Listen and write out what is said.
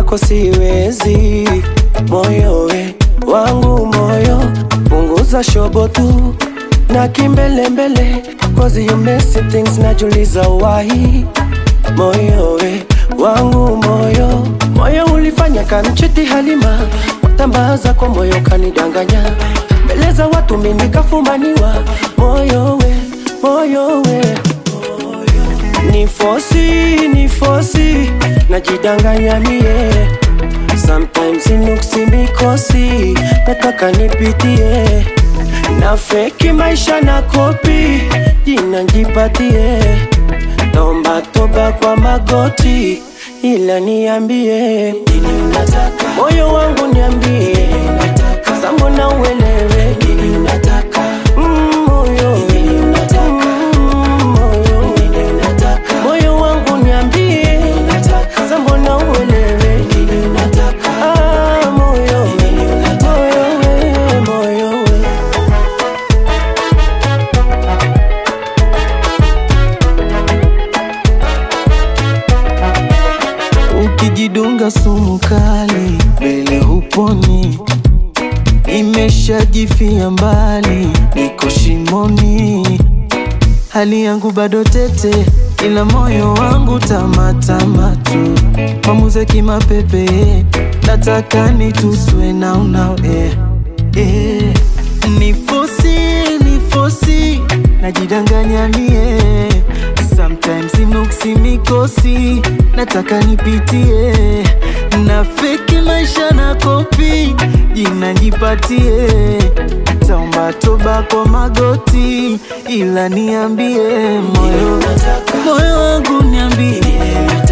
kwako siwezi. Moyo we wangu moyo, punguza shobo tu na kimbelembele, cause you messy things, najuliza why. Moyo we wangu moyo, moyo ulifanya kamchiti Halima, watambaza kwa moyo kanidanganya, mbele za watu mimi kafumaniwa. Moyo we moyo we ni fosi ni fosi najidanganya mie sometimes inuksi mikosi nataka nipitie na feki maisha na kopi jina njipatie naomba toba kwa magoti ila niambie nini unataka moyo wangu niambie sasa mbona uelewe nini unataka mm, moyo nini unataka mm, moyo nini unataka moyo wangu niambie sasa mbona uelewe nini unataka ah, moyo moyo we moyo we Ukijidunga sumu kali mbele huponi, imeshajifia mbali, niko shimoni, hali yangu bado tete, ila moyo wangu tamatama tu, mamuze kimapepe, nataka nituswe na unao eh, eh. Nifosi, nifosi, najidanganya mie Sometimes inuksi mikosi, nataka nipitie na feki maisha na kopi, jina nipatie, taomba toba kwa magoti, ila niambie moyo, moyo wangu niambie